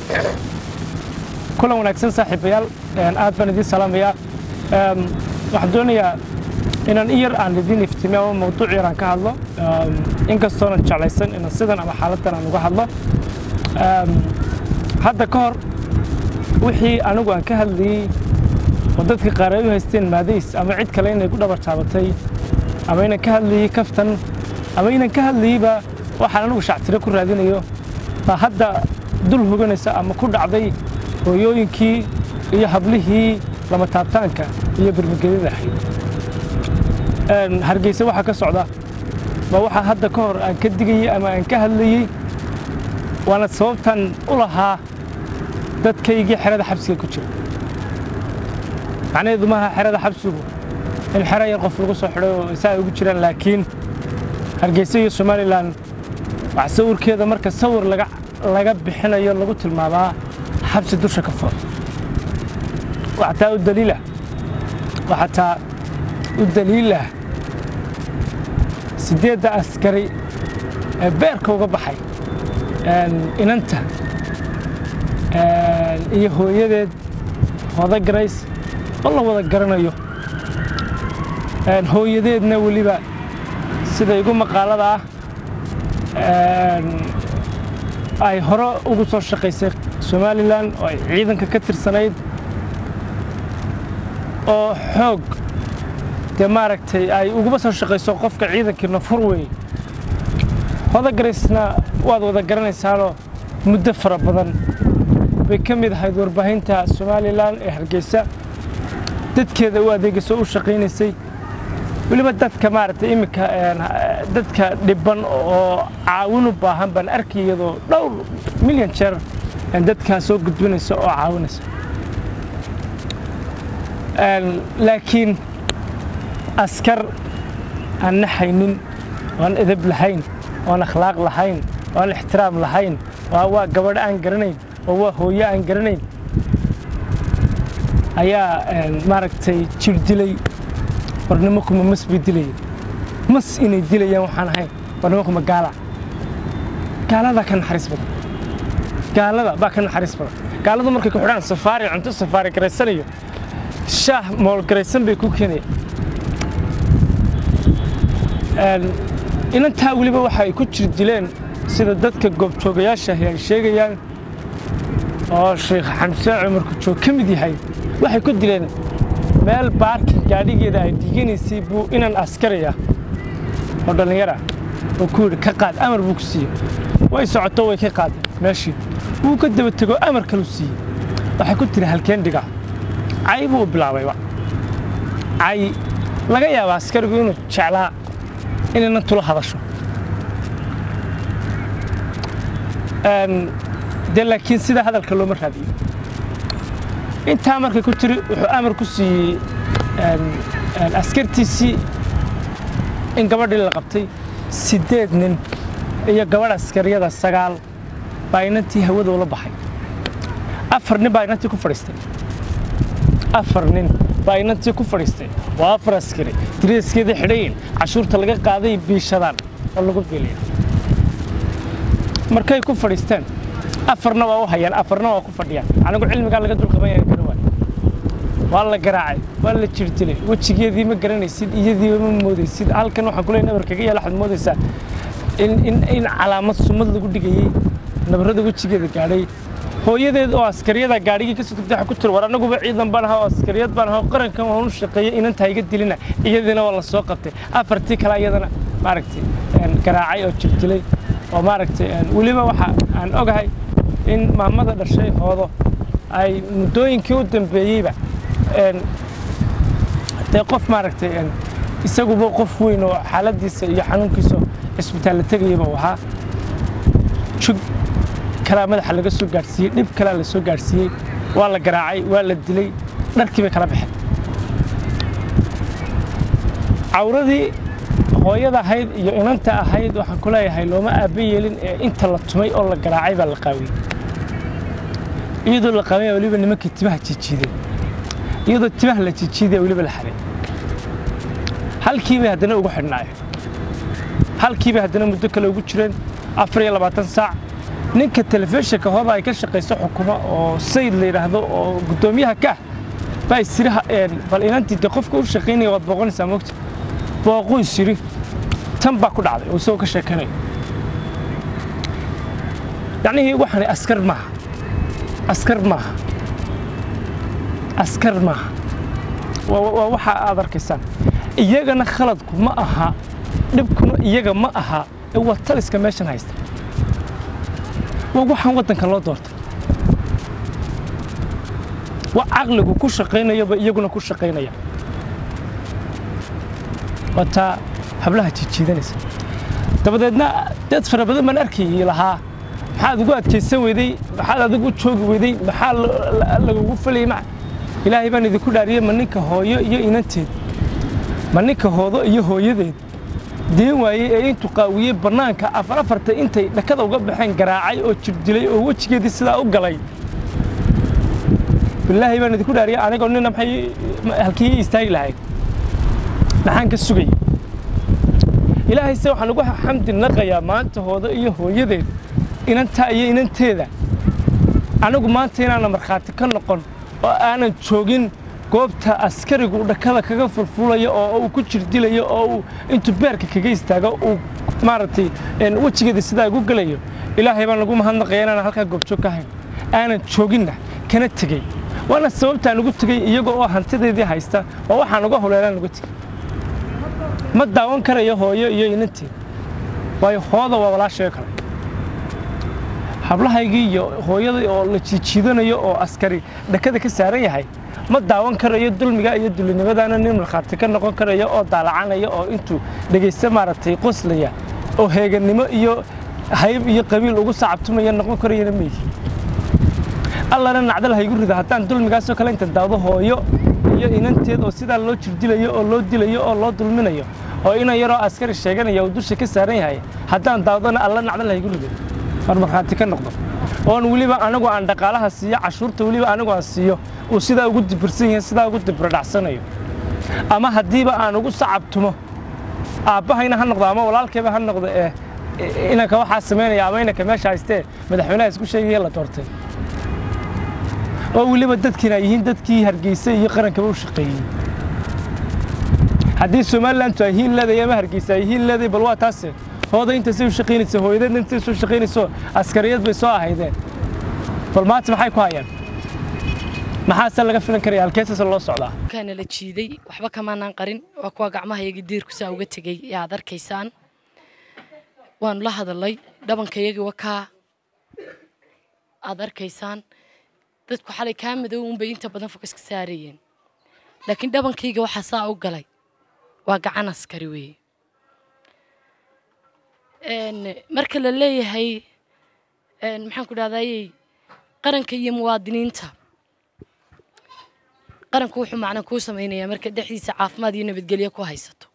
kulan wanaagsan saaxiibayaal aad baan idiin salaamayaa waxaan doonayaa inaan in yar aan idiin iftimiyo ama mawduuc yar aan ka hadlo inkastoonan jeclaysan inaan sidan ama xaaladdan aan uga hadlo hadda ka hor wixii anigu aan ka hadlayey oo dadka qaar ay u haysteen maadays ama cid kale inay ku dhabar taabatay ama inaan ka hadlayey kaftan ama inaan ka hadlayeyba waxaan anigu shactiro ku raadinayo baa hadda dul hoganaysa ama ku dhacday hooyooyinkii iyo hablihii lama taabtaanka iyo bermagedada ahayd hargeysa waxaa ka socda baa waxaa hadda ka hor aan ka digayey ama aan ka hadlayey waana sababtan u lahaa dadkaygii xerada xabsiga ku jira macnaheedu maaha xerada xabsigu in xero yar qof lagu soo xidhay oo isaa ay ugu jiraan laakiin hargeysa iyo somalilan wax sawirkeeda marka sawir laga bixinayo lagu tilmaamaa xabsi dusha ka furan waxataa u daliilah waxataa u daliilah siddeedda askari ee beerka uga baxay inanta iyo hooyadeed wada garays oo la wada garanayo hooyadeedna weliba sida igu maqaalada ah ay hore ugu soo shaqaysay somalilan oo ay ciidanka ka tirsanayd oo xoog dee maaragtay ay uguba soo shaqayso qofka ciidankii nafur weeye hodagaraysna waad wada garanaysaanoo muddo fara badan bay ka mid ahayd warbaahinta somalilan ee hargeysa dadkeeda u adeegayso u shaqaynaysay weliba dadka maaragtay iminka dadka dhibban oo caawin u baahan baan arkay iyadoo dhowr milyan jeer dadkaa soo gudbinaysa oo caawinaysa laakiin askar aan naxaynin oan edab lahayn oan akhlaaq lahayn oan ixtiraam lahayn waa gabadho aan garanayn oo waa hooyo aan garanayn ayaa maaragtay jir dilay war nimankuma mas bay dilayeen mas inay dilayaan waxaan ahayn war nimankuma gaala gaaladaa ka naxariis badan gaalada baa ka naxariis badan gaaladu markay ku xidhaan safaari cunto safaari garaysanayo shaah moolgaraysan bay ku keenayaan inantaa weliba waxa ay ku jir dileen sida dadka goobjoogayaashaahi ay sheegayaan oo sheekh xamse cumarku joog ka mid yahay waxay ku dileen meel baarkin gaadhigeeda ay dhiiganaysay buu inan askaraya oo dhallinyara oo ku yidhi ka qaad amar buu ku siiyey way socoto way ka qaadeen meeshii wuu ka daba tego amar kalu siiyey waxay ku tiri halkeen dhigaa cay buu bilaabayba cay laga yaaba askarigu inuu jeclaa inaynan tula hadasho dee laakiin sidaa hadalka looma raadiyo intaa markay ku tiri wuxuu amar ku siiyey askartiisii in gabadhii la qabtay siddeed nin iyo gabadh askariyada sagaal baa inantii hawada ula baxay afar nin baa inantii ku fadhiistay afar nin baa inantii ku fadhiistay waa afar askari diriiskeedii xidhayin cashuurta laga qaaday biishadaan oo lagu biilaya markay ku fadhiisteen afarna waa u hayaan afarna waa ku fadhiyaan anigu cilmigaa laga dulqabanyaa gara waay waa la garaacay waa la jirdilay wejigeedii ma garanaysid iyadiiba ma moodaysid halkan waxaan ku leeyahay nabarkaga yaala waxaad moodaysaa in in in calaamad sumad lagu dhigayey nabarrada wejigeeda gaadhay hooyadeed oo askariyada gaadhigii ka soo tagtay waxa ku tiri war anaguba ciidan baan ahaa oo askariyad baan ahaa oo qarankan waan u shaqeeyey inantaa iga dilina iyadiina waa la soo qabtay afartii kale iyadana maaragtay garaacay oo jirdilay oo maaragtay weliba waxa aan ogahay in maamada dhashay hoodo ay muddooyinkii u dambeeyeyba dee qof maaragtay isaguba qof weyn oo xaaladiisa iyo xanuunkiisa cisbitaal la tegayaba uu ahaa jug kalaa madaxa laga soo gaadhsiiyey dhib kalaa la soo gaadhsiiyey waa la garaacay waa la dilay dharkii bay kala baxeen cawradii hooyada ahayd iyo inanta ahayd waxaan ku leeyahay looma aaba yeelin ee inta la tumay oo la garaacay baa la qaawiyey iyadoo la qaawaya weliba nimankii timaha jijiideen iyadoo timaha la jijiidaya weliba la xaray halkii bay haddana ugu xidhnaayeen halkii bay haddana muddo kale ugu jireen afar iyo labaatan saac ninka telefishinka hooda ay ka shaqayso xukuma oo sayid la yidhaahdo oo guddoomiyaha ka ah baa isiri bal inantii de qofka u shaqaynaya waad booqonaysaa mogta booquu isiri tan baa ku dhacday oo isagoo ka sheekanayo yacnihii waxani askar maaha askar maaha askar maaha waa waxa aad arkaysaan iyagana khaladku ma aha dhibkuna iyaga ma aha ee waa taliska meeshan haysta waa waxaan waddanka loo doortay waa caqligu ku shaqaynayaba iyaguna ku shaqaynaya waa taa hablaha jijiidanaysa dabadeedna dad fara badan baan arkayay lahaa maxaad ugu adkaysan weyday maxaad adigu joogi weyday maxaa lagugu falayay ma ilaahay baan idinku dhaariyey ma ninka hooyo iyo inanteed ma ninka hoodo iyo hooyadeed deen waayey ee intuu qaawiyey bannaanka afar afarta intay dhakada uga baxeen garaacay oo jirdilay oo wejigeedii sidaa u galay bilaahay baan idinku dhaariyey anigoo nina maxay halkii istaagi lahayd maxaan ka sugayay ilaahay se waxaan ugu xamdi naqayaa maanta hoodo iyo hooyadeed inantaa iyo inanteeda anigu maanta inaana markhaati ka noqon oo aanan joogin goobta askarigu dhakada kaga fulfulayo oo uu ku jirdilayo oo uu intuu beerka kaga istaago uu maaragtay wejigeeda sidaa ugu gelayo ilaahay baan lagu mahadnaqaya inaan halkaa goobjoog ka hayn aanan jooginna kana tegey waana sababtaan ugu tegey iyaga oo hantideedii haysta oo waxaan uga huleelaan uga tegey ma daawan karayo hooyo iyo inanteed waayo hooda waa walaashayoo kale hablahaygii iyo hooyadii oo la jiijiidanayo oo askari dhakada ka saaran yahay ma daawan karayo dulmiga iyo dulinimadaana nin markhaati ka noqon karaya oo daalacanaya oo intuu dhegaysta maaragtay qoslaya oo heegannimo iyo hayb iyo qabiil ugu sacabtumaya noqon karayana meeyi allana nacdal haygu rida haddaan dulmigaasoo kale inta daawdo hooyo iyo inanteed oo sidaa loo jirdilayo oo loo dilayo oo loo dulminayo oo inan yaroo askari sheeganaya uu dusha ka saaran yahay haddaan daawdona alla nacdal haygu rido war markhaati ka noqdo oon weliba anigu aan dhaqaalaha siiyo cashuurta weliba anigu aan siiyo uu sidaa ugu dibirsan yahay sidaa ugu dibradhacsanayo ama haddiiba aan ugu sacabtumo aabbahayna ha noqdo ama walaalkayba ha noqdo ee inanka waxaa samaynaya ama inanka meesha haystee madaxweynaha isku sheegaya la doortay oo weliba dadkiina ay yihiin dadkii hargeysa iyo qarankaba u shaqeeyey haddii somalilantu ay hiin leedahay ama hargeysa ay hiin leedahay bal waa taase hooda intaasay u shaqaynaysa hooyadeedna intay soo shaqaynayso askariyad bay soo ahaydeen bal maanta maxay ku hayaan maxaase laga filan karaya halkeesase loo socdaa kaana la jiiday waxba kamaanaan qarin waa kuwa gacmahayagii diirku saa uga tegey ee aad arkaysaan waanu la hadalay dhabankayagii wakaa aad arkaysaan dadku xalay kaa madow unbay inta badan fokaska saarayeen laakiin dhabankayga waxaa saa u galay waa gacan askari weeye marka la leeyahay maxaan ku dhahdaayey qaranka iyo muwaadiniinta qaranku wuxuu macna kuu samaynayaa marka dhexdiisa caafimaad iyo nabadgelyo ku haysato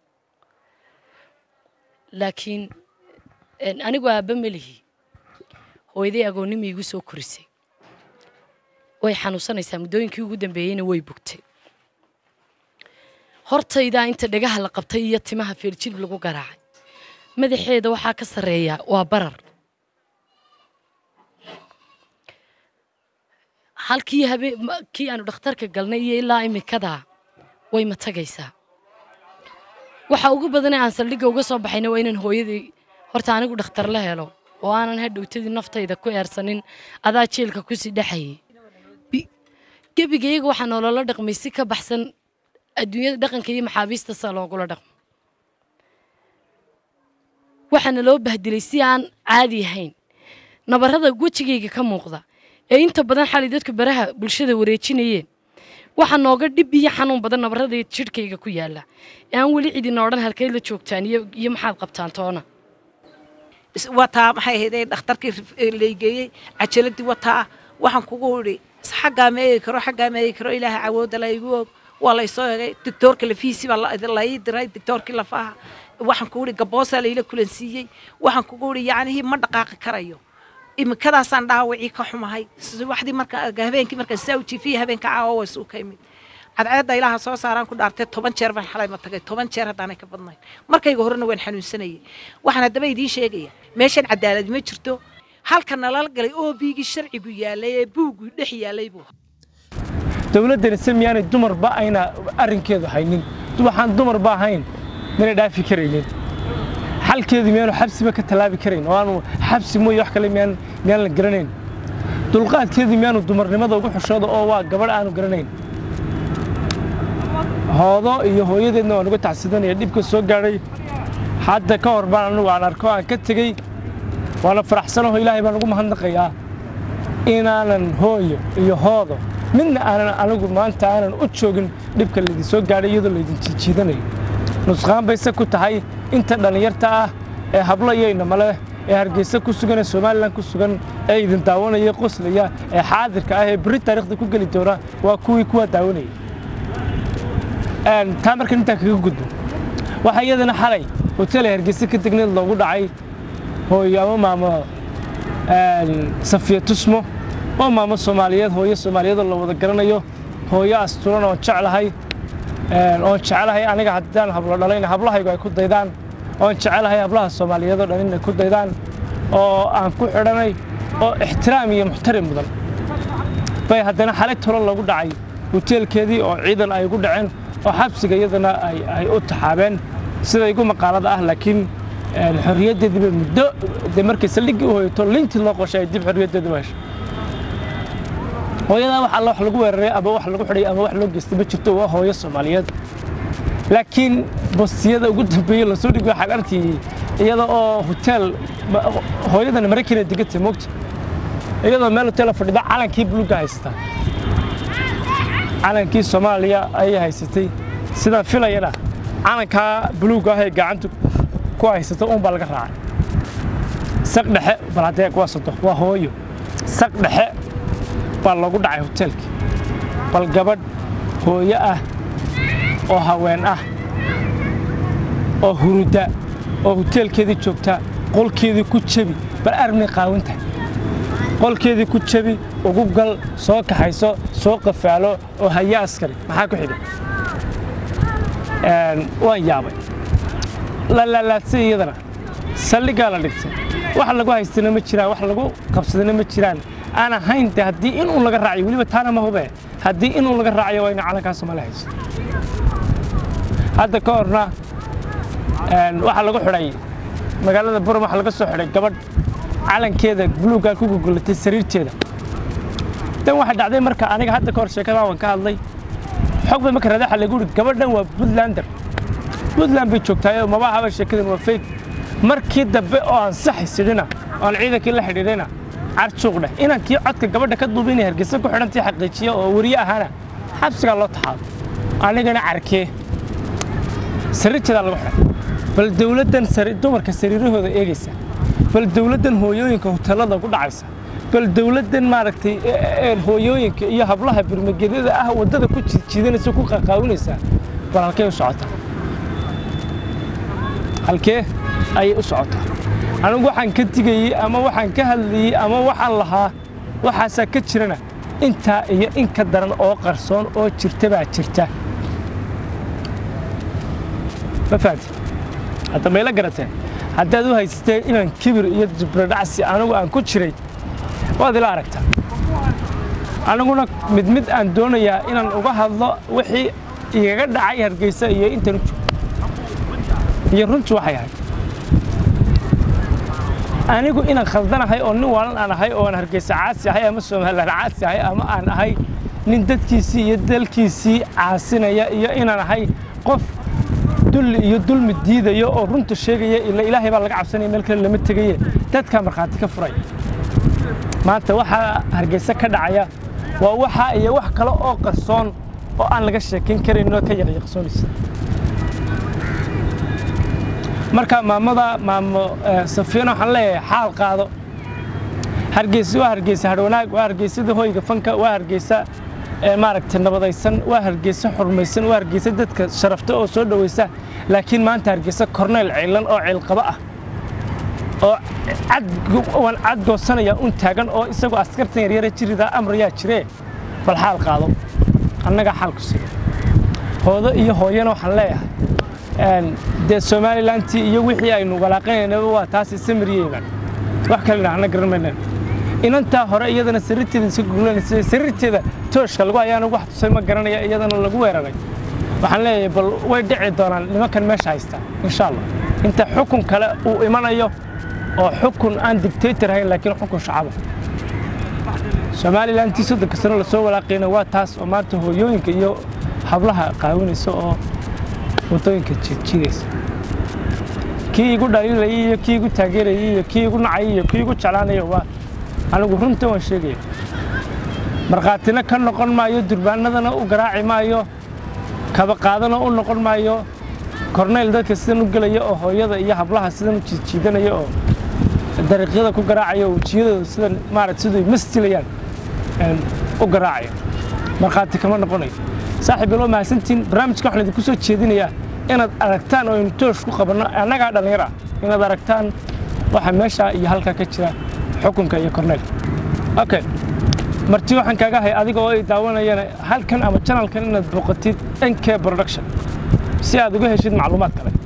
laakiin anigu aabba melihi hooyaday agoonnima igu soo korisay way xanuunsanaysaa muddooyinkii ugu dambeeyeyna way bugtay hortaydaa inta dhagaha la qabtay iyo timaha feeljilb lagu garaacay madaxeeda waxaa ka sarreeya waa barar halkii habe kii aanu dhakhtarka galnay iyo ilaa imikadaa way ma tagaysaa waxa ugu badanee aan saldhigga uga soo baxayna waa inaan hooyadii horta anigu dhakhtar la helo oo aanan hadhowtadii naftayda ku eersanin adaa jeelka kusii dhexayay gebiga iyaga waxaa nooloola dhaqmay si ka baxsan adduunyada dhaqanka iyo maxaabiista saa loogula dhaqmo waxaana loo bahdilay si aan caadi ahayn nabarrada wejigayga ka muuqda ee inta badan xalay dadku baraha bulshada wareejinayeen waxaa nooga dhib iyo xanuun badan nabarrada jidhkayga ku yaalla ee aan weli cidina odhan halkeyd la joogtaan iyo iyo maxaad qabtaan toona wataa maxay ahayd dhakhtarkii laygeeyey cajaladii wataa waxaan kugu idhi xaggaa ma eegi karo xaggaa ma eegi karo ilaaha cawooda la igu og waa laysoo egay doctoorka lafihiisii baa la ii diray doctoorkii lafaha waxaan kugu idhi gaboosaa layla kulansiiyey waxaan kugu idhi yacnihii ma dhaqaaqi karayo imikadaasaan dhaawacii ka xumahay waxdii marka habeenkii markaan saa u jiifiyey habeenka caawa waa suu ka imid cadceedda ilaaha soo saaraan ku dhaartay toban jeer baan xalay ma tagay toban jeer haddaanay ka badnayn markayga horena waan xanuunsanayay waxaan haddaba idiin sheegaya meeshan cadaalad ma jirto halka nalala galay oo biigii sharcigu yaalay ee buuggii dhex yaalay buu dowladdani se miyaanay dumarba ayna arrinkeedu haynin waxaan dumarba ahayn mina dhaafi karaynin xalkeedu miyaanu xabsiba ka tallaabi karayn oo aanu xabsi mooye wax kale miyaan miyaan la garanayn dulqaadkeedu miyaanu dumarnimada ugu xushooda oo waa gabadh aanu garanayn hoodo iyo hooyadeedna waan uga tacsidanaya dhibka soo gaadhay hadda ka hor baan anugu aan arko aan ka tegey waana faraxsanaho ilaahay baan ugu mahadnaqayaa inaanan hooyo iyo hoodo midna aanan anigu maanta aanan u joogin dhibka laydin soo gaadhay iyadoo laydin jiijiidanayo nusqaan bayse ku tahay inta dhallinyarta ah ee hablo iyo inamale ee hargeysa ku sugan ee somalilan ku sugan ee idin daawanaya qoslaya ee xaadirka ah ee berri taariikhda ku geli doona waa kuwii kuwa daawanaya taa markan intaan kaga gudbo waxaa iyadana xalay hotel ay hargeysa ka degneed loogu dhacay hooyo ama maamo safiya tusmo oo maamo soomaaliyeed hooyo soomaaliyeedoo la wada garanayo hooyo asturan oon jeclahay oon jecelahay aniga haddaan hablo dhalayna hablahaygu ay ku daydaan oon jecelahay hablaha soomaaliyeedoo dhan inay ku daydaan oo aan ku xidhanay oo ixtiraam iyo muxtarim mudan bay haddana xalay tolo lagu dhacay hoteelkeedii oo ciidan ay ugu dhaceen oo xabsiga iyadana ay u taxaabeen sida igu maqaalada ah laakiin xorriyaddeediiba muddo dee markay saldhiggii u hoyato lintii loo qoshay ay dib xorriyaddeedi u heshay hooyadaa wax alla wax lagu weeraray ama wax lagu xidhay ama wax loo geystay ma jirto waa hooyo soomaaliyeed laakiin bostiyada ugu dambeeyey lasoo dhigi waxaan arkayey iyada oo hotel hooyadana maraykana degantay moogta iyadoo meel hoteela fadhida calankii buluga haysata calankii soomaaliya ayay haysatay sidaan filayana calankaa buluuga ah ee gacanta ku haysata uun baa laga raacay saq dhexe bal haddee waa sodo waa hooyo saq dhexe baa loogu dhacay hoteelkii bal gabadh hooyo ah oo haween ah oo huruda oo hoteelkeedii joogta qolkeedii ku jebi bal armay qaawinta qolkeedii ku jebi ugu gal soo kaxayso soo qafaalo oo haya askari maxaa ku xidhan waan yaabay la laalaadsay iyadana saldhiggaa la dhigtay wax lagu haystana ma jiraan wax lagu qabsadana ma jiraan aan ahayn de haddii inuu laga raacayo weliba taana ma hube haddii inuu laga raacayo waa ina calankaa soomaaliya hayso hadda ka horna waxaa lagu xidhay magaalada buram waxaa laga soo xidhay gabadh calankeeda buluuggaa ku gogolatay sariirteeda dan waxaa dhacday marka aniga hadda ka hor sheekadaa waan ka hadlay xog bay marka radaxa lagu yidhi gabadhan waa puntlander puntland bay joogtaayoo maba ahaba sheekadan waa fake markii dambe oo aan saxaysidhina oan ciidankii la xidhiidhayna carjuuq dheh inankii codka gabadha ka duuba inay hargeysa ku xidhantii xaqiijiya oo weriye ahaana xabsigaa loo taxaado anigana carkee sariirteedaa lagu xidhay bal dawladdan dumarka sariirahooda eegaysa bal dawladdan hooyooyinka hoteellada ugu dhacaysa bal dawladdan maaragtay hooyooyinka iyo hablaha birmagedyada ah waddada ku jiidanaysa ku qaqaawinaysaa bal halkee u socotaa halkee ayay u socotaa anigu waxaan ka digayey ama waxaan ka hadlayey ama waxaan lahaa waxaasaa ka jirana intaa iyo in ka daran oo qarsoon oo jirta baa jirta ma fahamti hadda mayla garateen haddaad u haysateen inaan kibir iyo jibrodhacsi anigu aan ku jiray waad ila aragtaa aniguna mid mid aan doonayaa inaan uga hadlo wixii igaga dhacay hargeysa iyo intan u joogo iyo runtu waxay ahayd anigu inaan khaldanahay oo nin waalan aan ahay oo aan hargeysa caasi ahay ama somalilan caasi ahay ama aan ahay nin dadkiisii iyo dalkiisii caasinaya iyo inaan ahay qof dulli iyo dulmi diidaya oo runta sheegaya ila ilaahay baa laga cabsanaya meel kale lama tegaye dadkaa markhaati ka furaya maanta waxaa hargeysa ka dhacaya waa waxa iyo wax kale oo qarsoon oo aan laga sheekayn karayn oo ka yaqyaqsoonaysa marka maamada maamo safiyana waxaan leeyahay xaal qaado hargeysa waa hargeysa hadhwanaag waa hargeysada hoyga fanka waa hargeysa maaragtay nabadaysan waa hargeysa xurmaysan waa hargeysa dadka sharafta oo soo dhowaysa laakiin maanta hargeysa korneyl ciilan oo ciilqaba ah oo waan cad goosanaya un taagan oo isagoo askartan yaryara jiridaa amrayaa jiree bal xaal qaado annagaa xaal ku siiya hoodo iyo hooyana waxaan leeyahay dee somalilantii iyo wixii aynu walaaqanaynaba waa taasi samiriyeyban wax kale dhahna garan maynaan inantaa hore iyadana sariirteeda iska guglanaysa sariirteeda tooshka lagu ayaana wax tusay ma garanaya iyadana lagu weeraray waxaan leeyahay bal way dhici doonaan nimankan meesha haysta insha allah inta xukun kale uu imanayo oo xukun aan dictator ahayn laakiin xukun shacaba somalilan intii soddonka sano lasoo walaaqayna waa taas oo maanta hooyooyinka iyo hablaha qaawinaysa oo waddooyinka jiidjiidaysa kii igu dhaliilayay iyo kii igu taageerayay iyo kii igu nacayay iyo kii igu jeclaanaya waa anigu runta waan sheegaya markhaatina ka noqon maayo durbaanadana u garaaci maayo kaba qaadana u noqon maayo korneyl dadka sidan u gelaya oo hooyada iyo hablaha sidan u jiidjiidanaya oo dariiqyada ku garaacaya oo wejiyadooda sidan maarata siduu mastilayaan u garaacaya markhaati kama noqonayo saaxiib iloo mahadsantiin barnaamijka waxaan idinku soo jeedinayaa inaad aragtaan oo aynu toosh ku qabanno annagaa dhallinyar ah inaad aragtaan waxa meesha iyo halkaa ka jira xukunka iyo korneyl okay marti waxaan kaaga hay adiga oo ay daawanayana halkan ama janalkan inaad booqatid nk production si aad uga heshid macluumaad kale